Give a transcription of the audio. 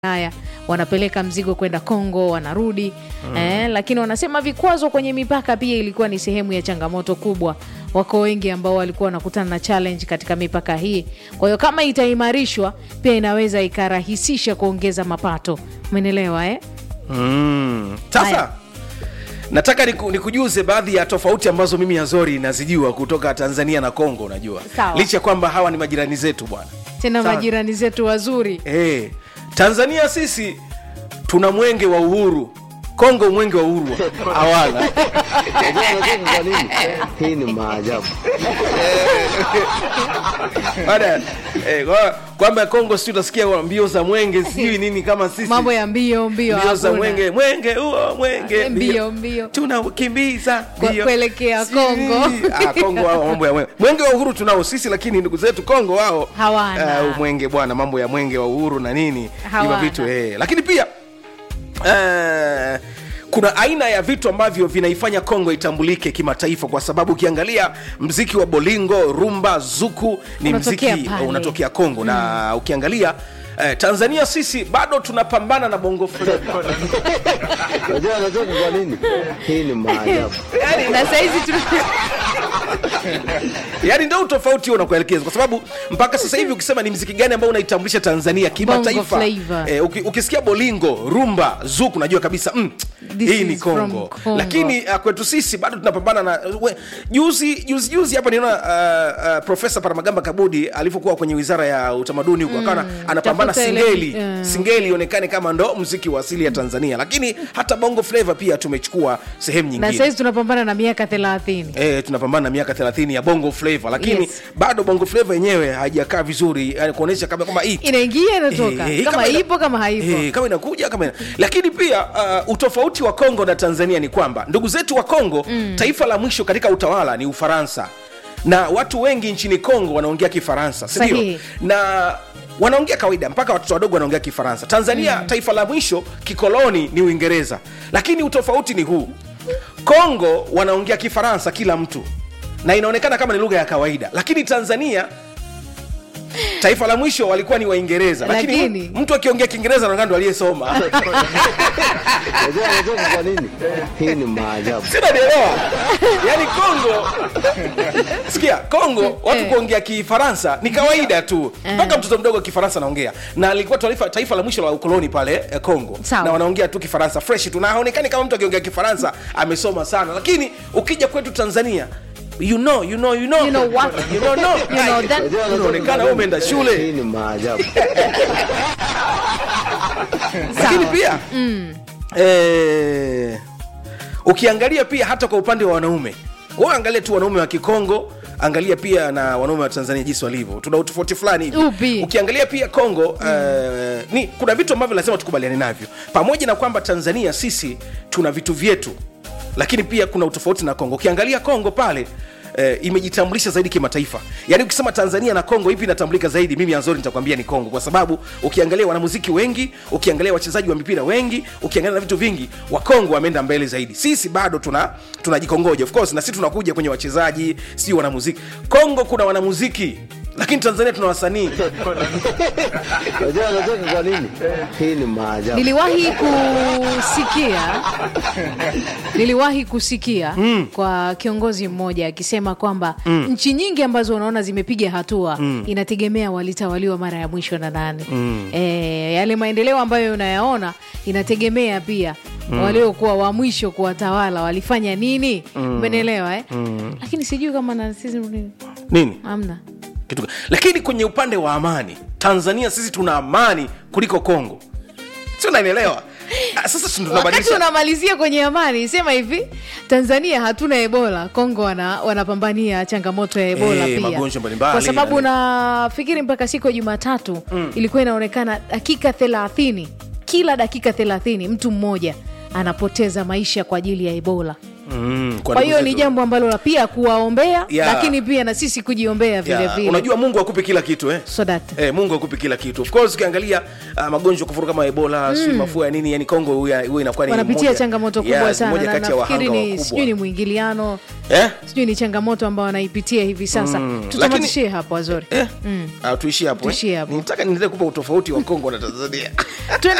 haya wanapeleka mzigo kwenda Kongo, wanarudi eh, lakini wanasema vikwazo kwenye mipaka pia ilikuwa ni sehemu ya changamoto kubwa. Wako wengi ambao walikuwa wanakutana na challenge katika mipaka hii. Kwa hiyo kama itaimarishwa, pia inaweza ikarahisisha kuongeza mapato. Umenielewa eh? Mm. Sasa Haya. nataka niku, nikujuze baadhi ya tofauti ambazo mimi Azori nazijua kutoka Tanzania na Kongo. Unajua, Sawa. licha ya kwamba hawa ni majirani zetu bwana. Tena Sawa. majirani zetu wazuri. Eh, Tanzania sisi tuna mwenge wa uhuru, Kongo mwenge wa uhuru hawana. Unajua anacheka kwa nini? Hii ni maajabu. Baada eh, kwa- kwamba Kongo si utasikia wa mbio za mwenge sijui nini kama sisi Mambo ya mbio mbio, mbio za hakuna. mwenge mwenge huo mwenge Mbio, mbio. tunakimbiza Kwa- mbio. kuelekea Si- Kongo. ah, Kongo wao mambo ya mwenge mwenge wa uhuru tunao sisi, lakini ndugu zetu Kongo wao Hawana. ah, mwenge bwana, mambo ya mwenge wa uhuru na nini Hawana. hivyo vitu eh. Lakini pia eh, kuna aina ya vitu ambavyo vinaifanya Kongo itambulike kimataifa, kwa sababu ukiangalia mziki wa bolingo, rumba, zuku ni Unatokea mziki pale. unatokea Kongo na ukiangalia eh, Tanzania sisi bado tunapambana na bongo flava Unajua anacheka kwa nini? Hii ni maajabu. Na saizi tu yaani ndio utofauti huo unakuelekeza kwa sababu mpaka sasa hivi ukisema ni mziki gani ambao unaitambulisha tanzania kimataifa Bongo flavor. eh, uki, ukisikia bolingo rumba zuku unajua kabisa mm, This hii ni is from kongo Congo. lakini uh, kwetu sisi bado tunapambana na we, juzi juzi juzi hapa niona uh, uh, profesa paramagamba kabudi alivyokuwa kwenye wizara ya utamaduni huko akawa anapambana tafuta ile- singeli eh. singeli ionekane kama ndo mziki wa asili ya tanzania lakini hata bongo flava pia tumechukua sehemu na nyingine saizi tunapambana na miaka thelathini. E, tunapambana na miaka 30 ya bongo flava lakini Yes. bado bongo flava yenyewe haijakaa vizuri yani kuonyesha kama kama hii Inaingia inatoka, Eh, eh, kama ina- ipo kama haipo. eh, kama inakuja kama ina... lakini pia uh, utofauti wa Kongo na Tanzania ni kwamba ndugu zetu wa Kongo taifa la mwisho katika utawala ni Ufaransa na watu wengi nchini Kongo wanaongea Kifaransa si ndio? Sahihi. na wanaongea kawaida mpaka watoto wadogo wanaongea Kifaransa. Tanzania taifa la mwisho kikoloni ni Uingereza, lakini utofauti ni huu: Kongo wanaongea Kifaransa kila mtu na inaonekana kama ni lugha ya kawaida, lakini Tanzania taifa la mwisho walikuwa ni Waingereza, lakini, Lakini- mtu akiongea Kiingereza anaonekana ndo aliyesoma. Unajua anacheka kwa nini? Hii ni maajabu. Sina nielewa. Yaani Kongo sikia, Kongo watu Eh. kuongea Kifaransa ni kawaida tu, mpaka mtoto mdogo wa Kifaransa anaongea, na alikuwa taifa, taifa la mwisho la ukoloni pale eh, Kongo, Sawa. na wanaongea tu Kifaransa fresh tu, na haonekani kama mtu akiongea Kifaransa amesoma sana, lakini ukija kwetu Tanzania you know, you know, you know, You know what? you know, no. You know that- Unajua anacheka Unaonekana kwa wewe umeenda nini? shule. Hii ni maajabu. lakini Sawa. pia eh, ukiangalia pia hata kwa upande wa wanaume wewe angalia tu wanaume wa kikongo angalia pia na wanaume wa tanzania jinsi walivyo tuna utofauti fulani hivi Upi? ukiangalia pia kongo eh, ni kuna vitu ambavyo lazima tukubaliane navyo pamoja na kwamba tanzania sisi tuna vitu vyetu lakini pia kuna utofauti na kongo ukiangalia kongo pale Eh, imejitambulisha zaidi kimataifa yaani ukisema tanzania na kongo ipi inatambulika zaidi mimi anzori nitakwambia ni kongo kwa sababu ukiangalia wanamuziki wengi ukiangalia wachezaji wa mipira wengi ukiangalia na vitu vingi wakongo wameenda mbele zaidi sisi bado tuna tunajikongoja of course na sisi tunakuja kwenye wachezaji si wanamuziki kongo kuna wanamuziki lakini tanzania tuna wasanii Unajua anacheka kwa nini? Hii ni maajabu. niliwahi kusikia niliwahi kusikia kwa kiongozi mmoja akisema kwamba nchi nyingi ambazo unaona zimepiga hatua inategemea walitawaliwa mara ya mwisho na nani e, yale maendeleo ambayo unayaona inategemea pia waliokuwa wa mwisho kuwatawala walifanya nini umenielewa eh? lakini sijui kama na sisi nini amna kitu gani? lakini kwenye upande wa amani tanzania sisi tuna amani kuliko kongo si unanielewa Ah, sasa si wakati tunabadilisha unamalizia kwenye amani sema hivi tanzania hatuna ebola kongo wana, wanapambania changamoto ya ebola Eh, pia magonjwa mbalimbali kwa sababu na- nafikiri mpaka siku ya jumatatu ilikuwa inaonekana dakika thelathini kila dakika thelathini mtu mmoja anapoteza maisha kwa ajili ya ebola mm, kwa ndugu hiyo ni zetu. jambo ambalo la pia kuwaombea Yeah. lakini pia na sisi kujiombea vile Ya, vile unajua mungu akupe kila kitu eh? so that Eh, mungu akupe kila kitu of course ukiangalia uh, magonjwa kufuru kama ebola mm. mafua ya nini yani kongo huwa huwa inakuwa ni wanapitia moja- changamoto kubwa yes, sana moja na kati ya nafikiri wahanga ni wakubwa. sijui ni mwingiliano eh? sijui ni changamoto ambao wanaipitia hivi sasa tutamatishie hapo wazori Eh? Ah, tuishie hapo Tuishie eh? hapo. nitaka niendelee kupa utofauti wa kongo na tanzania Tuende